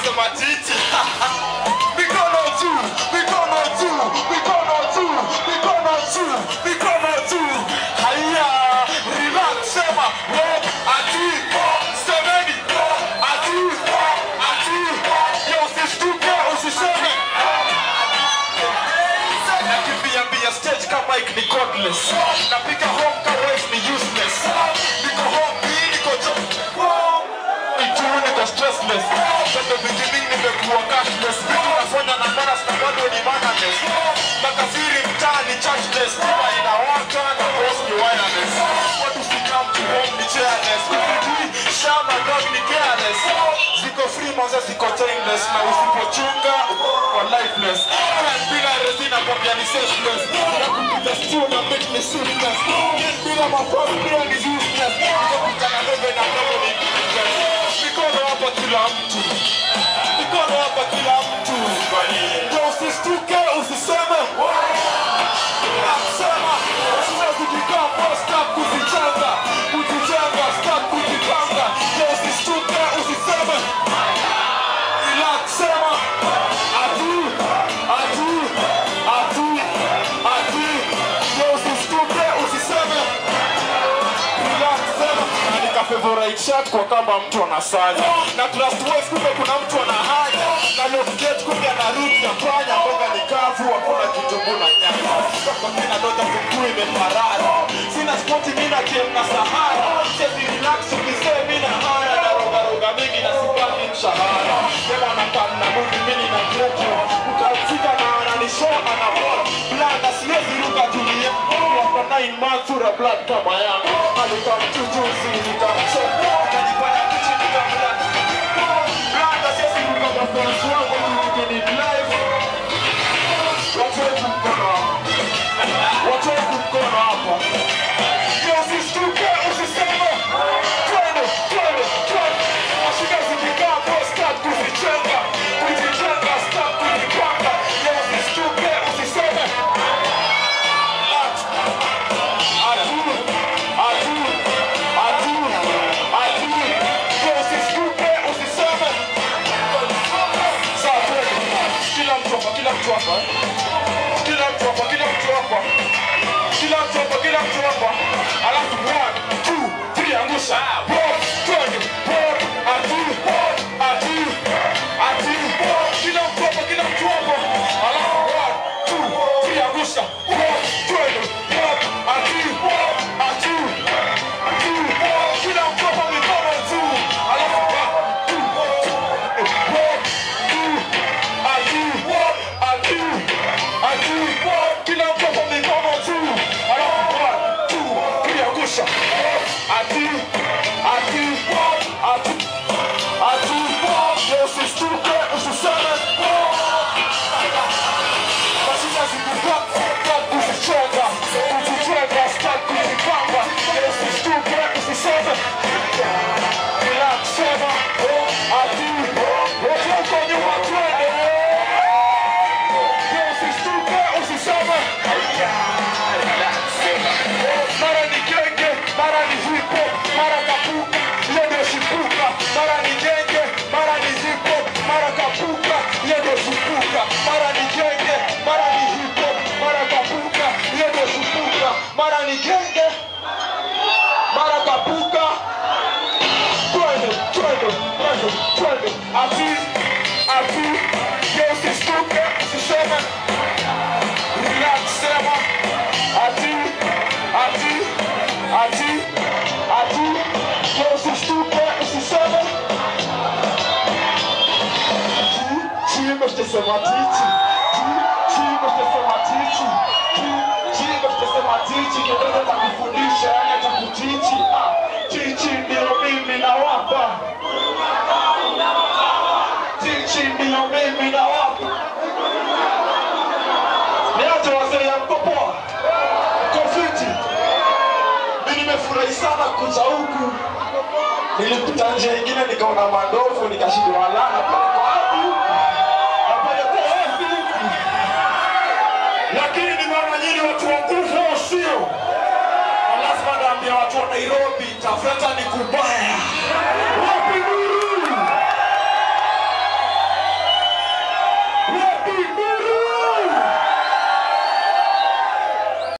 nasema titi mikono juu mikono juu mikono juu mikono juu mikono juu haya relax sema wo ati semeni ati ati yo usishtuke usiseme nakimbia mbia stage kama ik ni godless napika home ka wife ni useless niko home hii niko jo itu niko stressless from the beginning nimekuwa cashless vitu nafanya na maras na bado ni managers makafiri mtaani churchless nyumba inawaka na boss ni wireless watu sikam to home ni chairless kufitui shama dog ni careless ziko free maza ziko chainless na usipochunga kwa lifeless Can bila resina kwambia ni senseless na kupita stew na make me sleepless Can bila mafamu pia ni useless Nikakutana ndogo na ndogo ni useless Mikono hapa kila mtu Mikono hapa kila mtu Ndio usistuke usiseme Sema Usiwezi kujigamba Stop kuzichanga Kuzichanga Stop kujipanga Ndio usistuke usiseme Relax sema Atu Atu Atu Atu Ndio usistuke usiseme Relax sema Na nika favorite shirt kwa kama mtu anasanya na trust wave kumbe kuna mtu ana haja na look gate kumbe ana root ya panya mboga ni kavu hakuna kitunguu na nyanya kwa kina doja kuku imeparara sina spoti mimi na game na sahara chezi relax ukisema mimi na haya na roga roga mingi na sipati mshahara sema na pan na movie mimi na kwetu ukafika na ananishow ana ball blanda siwezi ruka dunia kwa nine months ura blood kama yangu alikuwa mchujuzi nikamcheka akajifanya kichi nikamla blanda siwezi ruka mafansi wangu tukini live watu wetu mkono hapo watu wetu mkono hapo Yo, usistuke usiseme twende twende twende mashika zikikaa po start kuzichenga kuzichenga start kuzipanga Yo, usistuke usiseme kila mtu hapa, kila mtu hapa, kila mtu hapa, kila mtu hapa, kila mtu hapa, kila mtu hapa, alafu one, two, three, angusha One, twende, one, ati, ati, ati, kila mtu hapa, kila mtu hapa, alafu one, two, three, angusha One, twende, one, ati, ati, ati, kila mtu hapa, mikono juu, alafu one, two, one, two, ati, ati, ati, kila mtu hapa mikono juu, alafu one, two, three, angusha. Ati, ati, ati, ati, usistuke, usiseme. Mashina zikukaa, start kuzichenga, kuzichenga, start kuzipanga. Usistuke, usiseme. Relax, sema. Ati, wote huko nyuma twende. Usistuke, usiseme. Mara ni genge, mara ni hip hop, mara kapuka, leo shipuka. Mara ni genge, mara ni hip hop, mara kapuka, leo shipuka. Mara ni genge, mara ni hip hop, mara kapuka, leo shipuka. Mara ni genge, mara kapuka. Twende, twende, twende, twende. Ati, ati, leo usistuke, usiseme. Relax, sema. Ati, ati, ati, ati, leo usistuke, usiseme. Chimba tutasema tichi. Chimba tutasema tichi. Chimba tutasema tichi. Kidogo takufundisha, yani takutichi. Ah, Chichi ndio mimi nawapa. Chichi ndio mimi nawapa. Niache wazee ya mkopoa. Kofiti. Mimi nimefurahi sana kuja huku. Nilipita njia ingine nikaona mandovu nikashindwa lana pale kwa wapi? Hapa yote wapi? Lakini nimeona nyinyi watu wa nguvu au sio? Na lazima naambia watu wa Nairobi, tafuta ni kubaya.